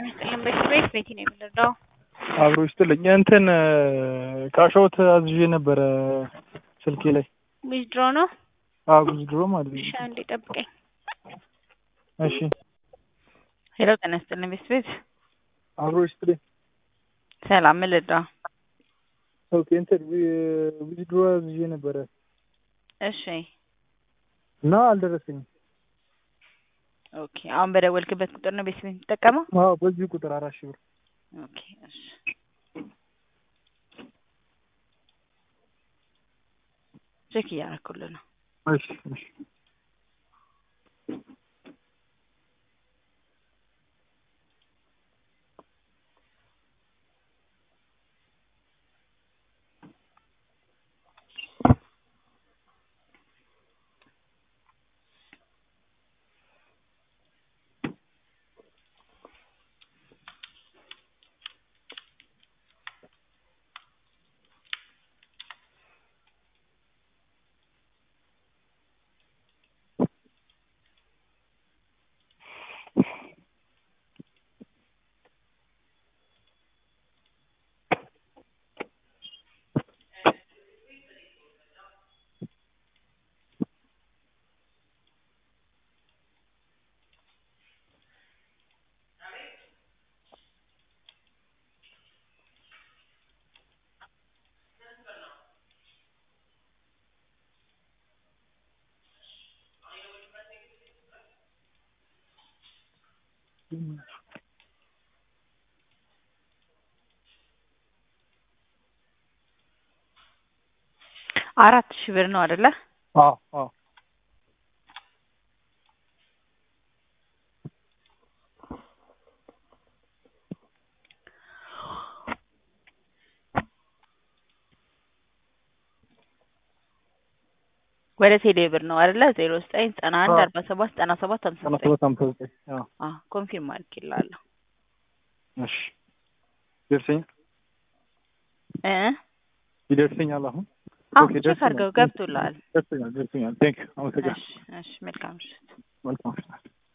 ይስጥልን። በስቤት ቤቲ ነው የምንረዳው። አብሮ ይስጥልኝ። እንትን ካሻውት አዝዤ ነበረ ስልኬ ላይ ዊዝድሮ ነው። አዎ ብዙ ድሮ ማለት ነው። እሺ አንዴ ጠብቀኝ። እሺ ሄሎ ጤና ይስጥልን። በስቤት አብሮ ይስጥልኝ። ሰላም ምን ልርዳው? ኦኬ እንትን ብዙ ድሮ አዝዤ ነበረ እሺ እና አልደረሰኝም። ኦኬ አሁን በደወልክበት ቁጥር ነው ቤተሰብ የምትጠቀመው? አዎ በዚህ ቁጥር አራት ሺህ ብር ኦኬ እሺ ቼክ እያደረኩልህ ነው። እሺ እሺ አራት ሺህ ብር ነው አይደለ? አዎ አዎ ወደ ቴሌ ብር ነው አይደለ? ዜሮ ዘጠኝ ዘጠና አንድ አዎ። አርባ ሰባት ዘጠና ሰባት ሀምሳ ሰላሳ ዘጠኝ ሰባት ሃምሳ ዘጠኝ አዎ አዎ ኮንፊርም አድርጌልሃለሁ እሺ ይደርሰኛል እ ይደርሰኛል አሁን አዎ ኦኬ፣ ቼክ ደርሶኛል። አድርገው ገብቶልሃል። ደርሰኛል ደርሰኛል ቴንክ አመሰግናለሁ እሺ እሺ መልካም ምሽት። መልካም